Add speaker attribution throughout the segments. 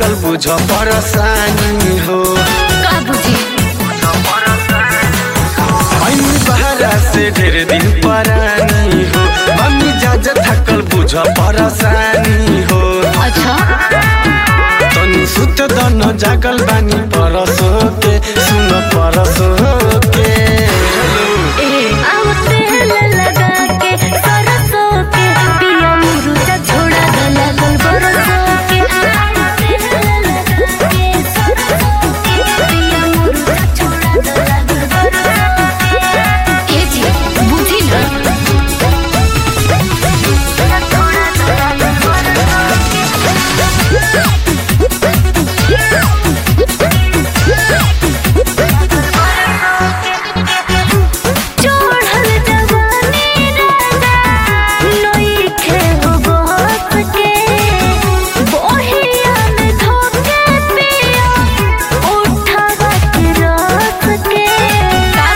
Speaker 1: थाकल बुझ परसानी हो
Speaker 2: का बुझी
Speaker 1: ऐनी बहरा से ढेर दिन परानी हो मम्मी जाज थाकल बुझ परसानी हो
Speaker 2: अच्छा
Speaker 1: तनी सुत दन जागल बानी परसो के सुन परसो के
Speaker 2: ए आव तेल लगा के सरसों के पिया मुरुचा छोड़ा गला गल बरसों के आव तेल लगा के सरसों के पिया मुरुचा छोड़ा गला गल बरसों के ए जी बुझी ना छोड़ा गला गल चढ़ल जवानी राजा नइखे हो बहक के बहिया में धोके पिया उठावा के रख के का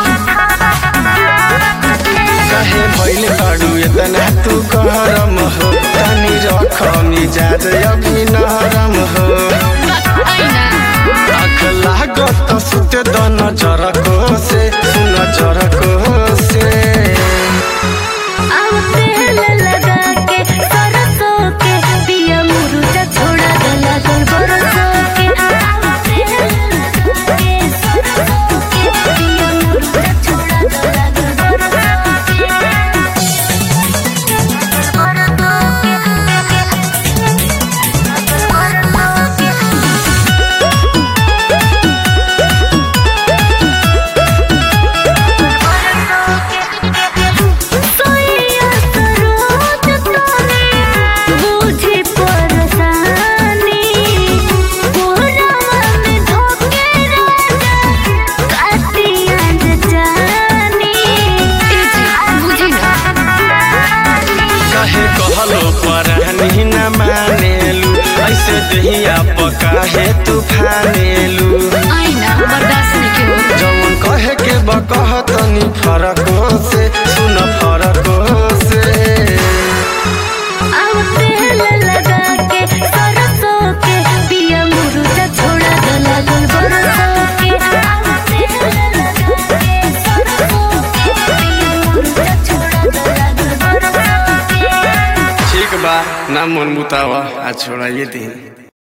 Speaker 1: कहे भइल बाडू एतना तू करम हो तनी रख मिजाज अभी नरम हो आँख लागत सुत दन जरको से सुन जरको से
Speaker 2: आव तेल लगा के सरसों के पिया मुरुचा छोड़ा गला गल बरसों के आव तेल लगा के सरसों के पिया मुरुचा छोड़ा गला गल बरसों सोया सरोज तोने बुझी परसानी कोहरावा में धोके राजा कातिया जानी बुझी ना
Speaker 1: कहे कहलो परानी न मानेलू ऐसे दहिया पकाहे तू फानेलू
Speaker 2: आईना बर्दाश्त नहीं के
Speaker 1: जवन कहे के बकह तनी फरको से सुन फरको से
Speaker 2: आव तेल लगा के सरसों के पिया मुरुचा छोड़ा गला गल बरसों के आव तेल लगा के सरसों के पिया मुरुचा छोड़ा गला गल बरसों के
Speaker 1: ठीक बा ना मन मुतावा आ छोड़ाइए दिन